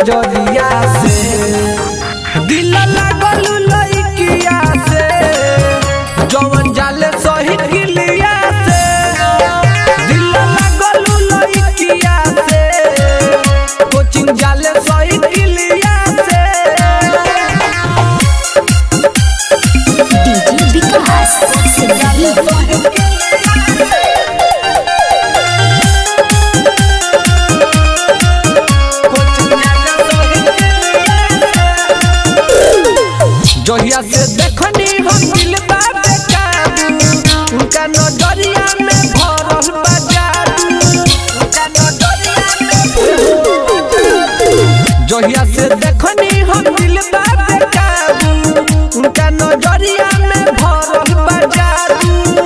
नजरिया से दिल लागल लइकिया से जवन जाले सही गिलिया से दिल लागल लइकिया से कोचिंग जाले सही गिलिया से डीजे विकास सिमरही जहिया से देखनी हम दिल बाबे काबू उनका नजरिया में भरल बा जादू उनका नजरिया में जहिया से देखनी हम दिल बाबे काबू उनका नजरिया में भरल बा जादू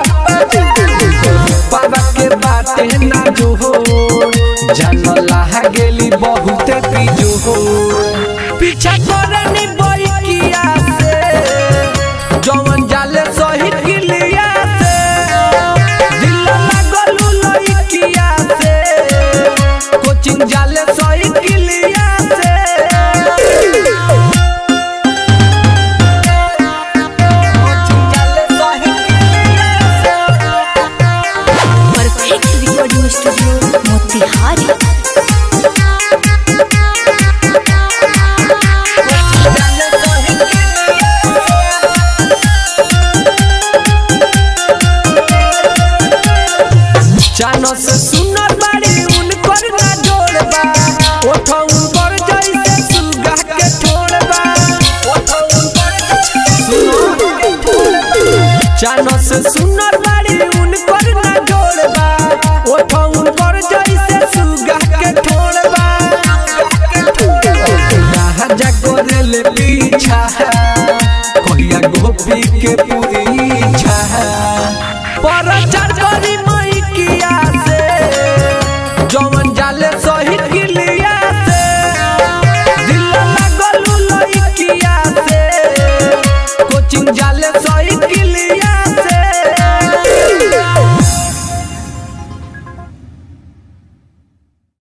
बाबा के बाते ना जो हो जानला गेली बहुते पीजो हो पीछा करनी बैकिया से जवन जाले सही गिलिया से दिल लागल लइकिया से कोचिंग जाले सही गिलिया से कोचिंग जाले सही गिलिया से परफेक्ट रिकॉर्डिंग स्टूडियो मोतिहारी जानो से सुनर बाड़ी उनकर ना जोड़बा ओठो उनकर जैसे सुगा के छोड़बा ओठो उनकर सुनो जानो से सुनर बाड़ी उनकर ना जोड़बा ओठो उनकर जैसे सुगा के छोड़बा राजा करे ले पीछा कहिया गोपी के